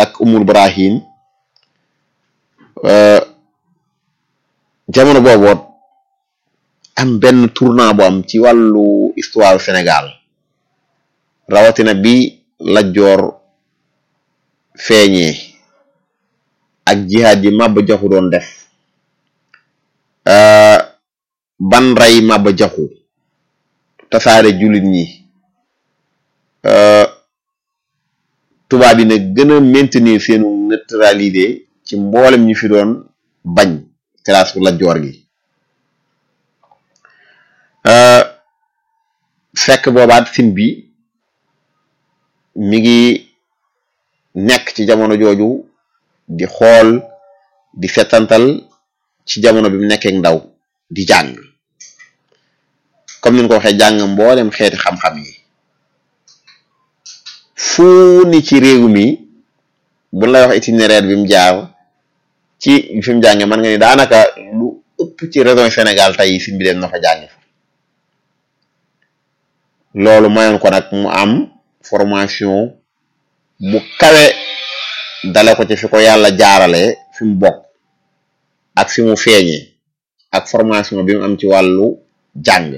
ak umul Ibrahim jamono booboot am benn tournant bu am ci wàllu histoire Sénégal rawatina bi Lat Joor feeñee ak jihaad yi Maba Jaxu doon def ban rey Maba Jaxu tasaare jullit ñi tubaab yi nag gën a maintenir seenu neutralité ci mboolem ñu fi doon bañ classe Lat Joor gi fekk boobaat sin bi mi ngi nekk ci jamono jooju di xool di setantal ci jamono bi mu nekkee ndaw di jàng comme ni nga ko waxee jàng mboolem xeeti xam-xam yi fu ni ci réew mi bu lay wax itinéraire bi mu jaar ci fi mu jànge man nga ni daanaka lu ëpp ci région Sénégal tey si bi dem na fa jànge fa loolu mayoon ko nag mu am formation bu kawe dale ko ci fi ko yàlla jaarale fi mu bokk ak fi mu feeñee ak formation bi mu am ci wàllu jàng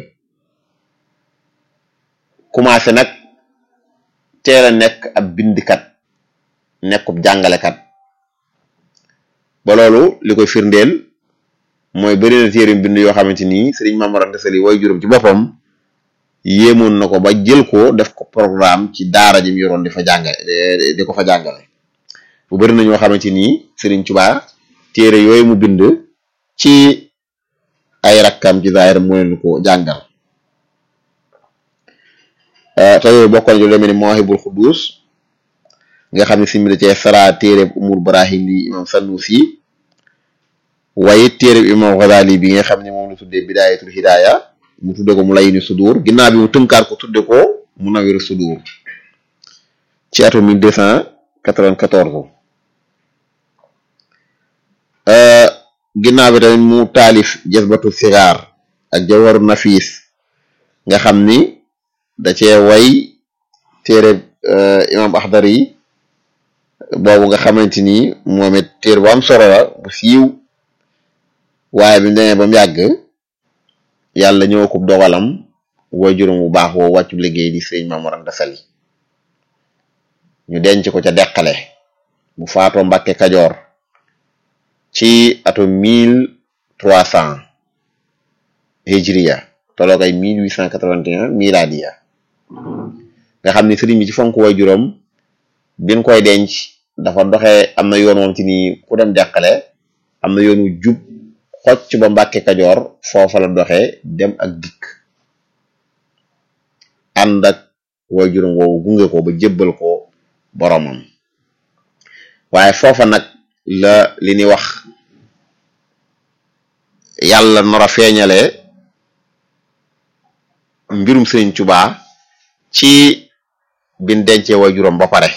commencé nag teel a nekk ab bindikat nekkub jàngalekat ba loolu li koy firndeel mooy bëri na téere bind yoo xamante ni Sëriñ Maam Mor Anta Sali way juróom ci boppam yéemoon na ko ba jël ko def ko programme ci daara ji mu yoroon di fa jàngale di ko fa jàngale bu bëri na ñoo xamante ni Sëriñ Tuubaa téere yooyu mu bind ci ay rakkam ci zaahir mu leen ko jàngal te yooyu bokkoon ju demee ni Mawahibul Xuddus nga xam ne si mbir cee sara téereb Umul Barahim di imam Sanusi waaye téereb imam Ghazali bi nga xam ne moom la tuddee Bidaayatul Hidaaya mu tudde ko mu layini sudur ginnaaw bi mu tënkaat ko tudde ko mu nawiru sudur ci atum 1294 ginnaaw bi tamit mu taalif Jazbatu Sigaar ak Jawharu Nafis nga xam ni da cee way téere imam Axdari boobu nga xamante ni moom it téere bu am solo la bu siiw waaye bi mu demee ba mu yàgg yàlla ñëw ko dogalam way juróom bu baax woo wàccu liggéey di sëñ Maam Mor Anta Sali ñu denc ko ca deqale bu faatoo Mbàkke Kajoor ci atum mille trois cent hijriya tolloog ay mille huit cent quatre-vingt-un miladiya nga xam ni sëriñ bi ci fonk way juróom bin koy denc dafa doxee am na yoon moom ci ni ku dem deqale am na yoonu jub xocc ba Mbàkke Kajoor foofa la doxee dem ak dikk ànd ak way juróom woowu gunge ko ba jébbal ko boromam waaye foofa nag la li ni wax yàlla nar a feeñale mbirum Sëriñ Tuubaa ci bin dencee way juróom ba pare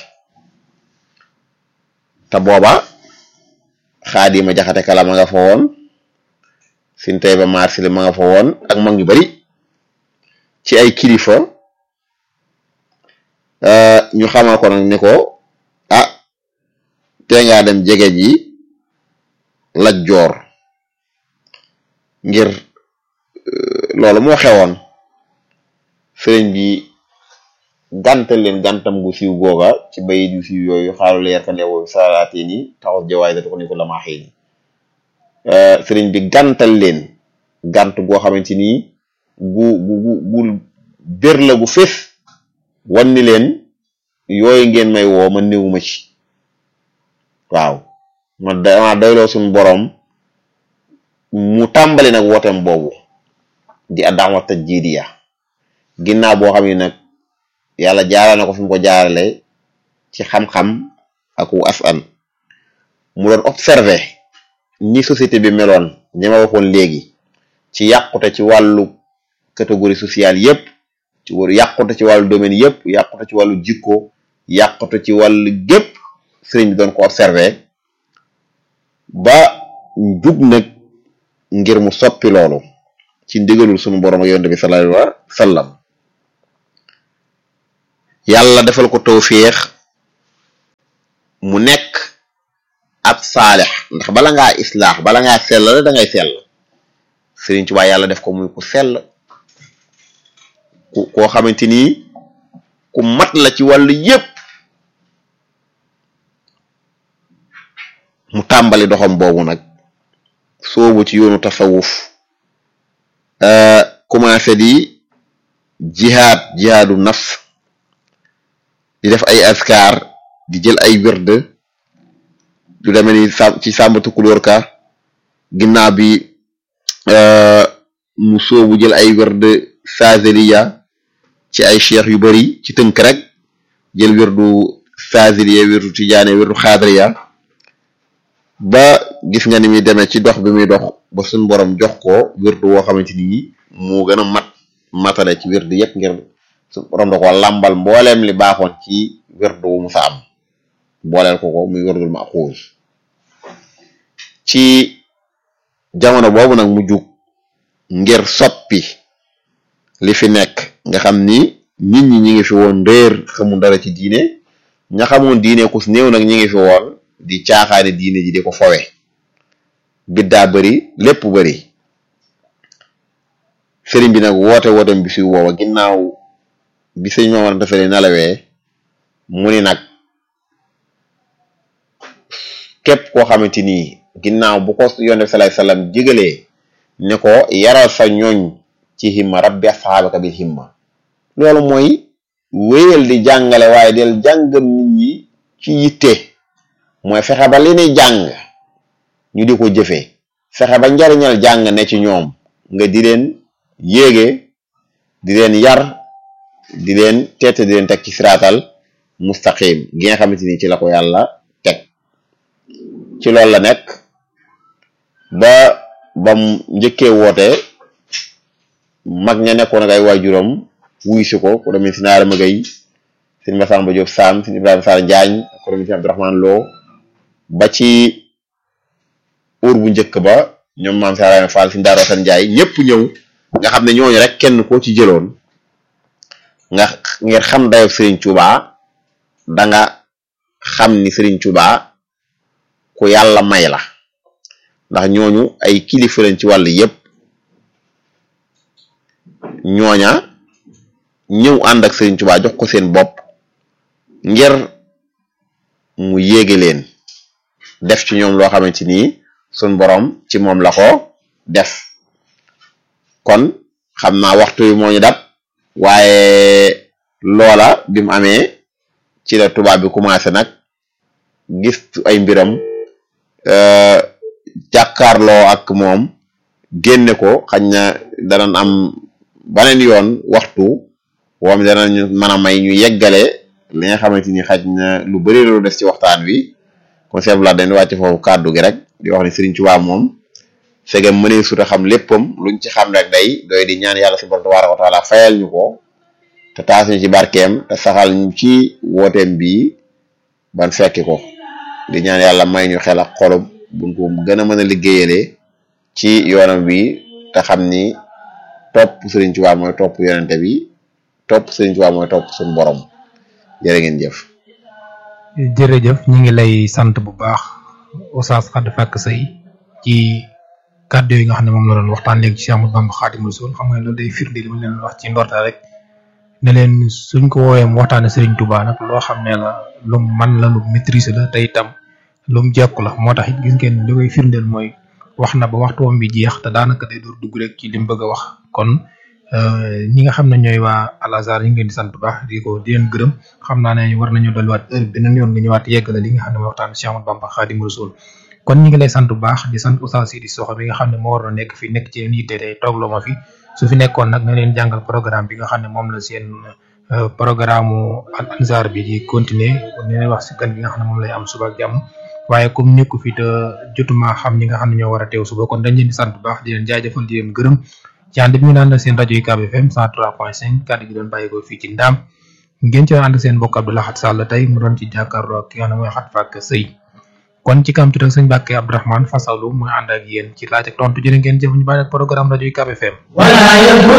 te booba Xaadima Jaxate Kala ma nga fa woon sin tey ba marsile ma nga fa woon ak mag ñu bari ci ay kilifa ñu xamal ko nag ni ko ah te ngaa dem jege ji Lat Joor ngir loolu moo xewoon sëriñ bi gàntal leen gàntam gu siiw googa ci bayit yu siiw yooyu xaalu leer ka leewu salaatee ni taxaw jawaay da ko ni ko lamaaxee ni sëriñ bi gàntal leen gànt goo xamante ni gu gu gu gu bér la gu fés wan ni leen yooyu ngeen may woo ma néewuma ci waaw ma dama doyloo suñu boroom mu tàmbali nag wooteem boobu di addaama tajdidiya ginnaaw boo xam ne nag yàlla jaarale na ko fi mu ko jaarale ci xam-xam ak wu asan mu doon observé ni société bi meloon ñi ma waxoon léegi ci yàqute ci wàllu catégorie sociale yépp ci wàllu yàqute ci wàllu domaine yépp yàqute ci wàllu jikko yàqute ci wàllu gépp sëriñ bi doon ko observé ba jug nag ngir mu soppi loolu ci ndigalul sunu borom ak yonent bi sallallahu alayhi wa sallam yàlla defal ko tawféex mu nekk ab saalex ndax bala ngaa islaax bala ngaa sell da ngay sell Sëriñ Tuubaa yàlla def ko muy ku sell ku koo xamante ni ku mat la ci wàllu yépp mu tàmbali doxam boobu nag soobu ci yoonu tasawuf commencé di jihaad jihaadu nafs di def ay askar di jël ay wird du demee ni sa ci sàmbatu kulóor ka ginnaaw bi mu soobu jël ay wird saaziliya ci ay cheikh yu bari ci tënk rek jël wirdu saaziliya wirdu tijaane wirdu xaadiriya ba gis nga ni muy demee ci dox bi muy dox ba suñ borom jox ko wirdu woo xamante ni moo gën a mat matale ci wirdu yépp ngir suñ borom da ko làmbal mbooleem li baaxoon ci wirdu wu mu sa am booleel ko ko muy wirdul maxuus ci jamono boobu nag mu jug ngir soppi li fi nekk nga xam ni nit ñi ñi ngi fi woon réer xamul dara ci diine ña xamoon diine ku néew nag ñi ngi fi woon di caaxaane diine ji di ko fowe biddaa bëri lépp bëri sëriñ bi nag woote wootem bi si woowa ginnaaw bi sëñ Mamadou Ndofène nalawee mu ni nag képp koo xamante ni ginnaaw bu ko yonent sallallahu alayhi wasallam jégalee ne ko yaral sa ñooñ ci himma rabbi asxaabaka bil himma loolu mooy wéyal di jàngale waaye del jàngal nit ñi ci yitte mooy fexe ba li ni jàng ñu di ko jëfee fexe ba njariñal jàng ne ci ñoom nga di leen yéege di leen yar di leen teete di leen teg ci siraatal mustaqim gi nga xamante ni ci la ko yàlla teg ci loolu la nekk ba bam njëkkee woote mag ña nekkoon ak ay waajuram wuy si ko ku demee si naara magay sëñ Masamba Diop Sam sëñ Ibrahima Sarr Njaañ ku demee si Abdourahmane Lo ba ci uur bu njëkk ba ñoom maam Saraane Fall si Ndaaro San Njaay ñëpp ñëw nga xam ne ñooñu rek kenn koo ci jëloon nga ngir xam dayo Serigne Touba da nga xam ni Serigne Touba ku yàlla may la ndax ñooñu ay kilifa lañ ci wàll yépp ñooña ñëw ànd ak Serigne Touba jox ko seen bopp ngir mu yéege leen def ci ñoom loo xamante ni sun borom ci moom la ko def kon xam naa waxtu wi moo ñu dab waaye loola bi mu amee ci la tubaab bi commencé nag gis ay mbiram jàkkaarloo ak moom génne ko xañ na danañ am baneen yoon waxtu woom danañu mën a may ñu yeggale li nga xamante ni xaj na lu bari lu des ci waxtaan wi kon seeb la dañ wàcc foofu kàddu gi rek di wax ni Sëriñ Tuubaa moom segam mënee suta xam léppam luñ ci xam rek day doy di ñaan yàlla si borom tabaaraka wa taala fayal ñu ko te taas ñu ci barkeem te saxal ñu ci wooteem bii ban fekki ko di ñaan yàlla may ñu xel ak xolub buñ ko gën a mën a liggéeyalee ci yoonam bi te xam ni topp Sëriñ Tuubaa mooy topp yonente bi topp Sëriñ Tuubaa mooy topp suñu borom jërë ngeen jëf jërëjëf ñu ngi lay sant bu baax Oustaz Khady Fakk Seye ci kàddu yi nga xam ne moom la doon waxtaan léegi ci Ahmadu Bamba Xaadimu Rasuul xam nga loolu day firnde li ma leen wax ci ndorta rek ne leen suñ ko woowee mu waxtaane Serigne Touba nag loo xam ne la lu man la lu maîtrise la te itam lu mu jekku la moo tax it gis ngeen li koy firndeel mooy wax na ba waxtu woon bi jeex te daanaka day door dugg rek ci li mu bëgg a wax kon ñi nga xam ne ñooy waa Al Azhar ñu ngi leen di sant bu baax di ko di leen gërëm xam naa ne war nañu dolliwaat heure beneen yoon nga ñëwaat yeggale li nga xam ne mooy waxtaan Cheikh Ahmadou Bamba Xaadimu Rasuul kon ñi ngi lay sant bu baax di sant Oustaz Sidi Soxo bi nga xam ne moo waroon nekk fi nekk ci leen yitte tey toogloo ma fi su fi nekkoon nag na leen jàngal programme bi nga xam ne moom la seen programme Al Azhar bi di continuer ne leen wax si gan bi nga xam ne moom lay am suba ak jàmm waaye comme nekku fi te jotuma xam ñi nga xam ne ñoo war a teew suba kon dañ leen di sant bu baax di leen jaajëfal di leen gërëm ci ànd bi ñu naan seen rajo UCAB FM 103.5 kàddu gi doon bàyyi ko fii ci Ndaam ngeen ci ànd seen mbokk Abdou Lahad Sall tey mu doon ci jàkkaarloo ak ki nga xam ne mooy Khady Fakk Seye kon ci kam tuuti ak sëñ Mbàkke Abdourahmane Fasalu mooy ànd ak yéen ci laaj ak tontu jërë ngeen jëf ñu bàyyi ak programme rajo UCAB FM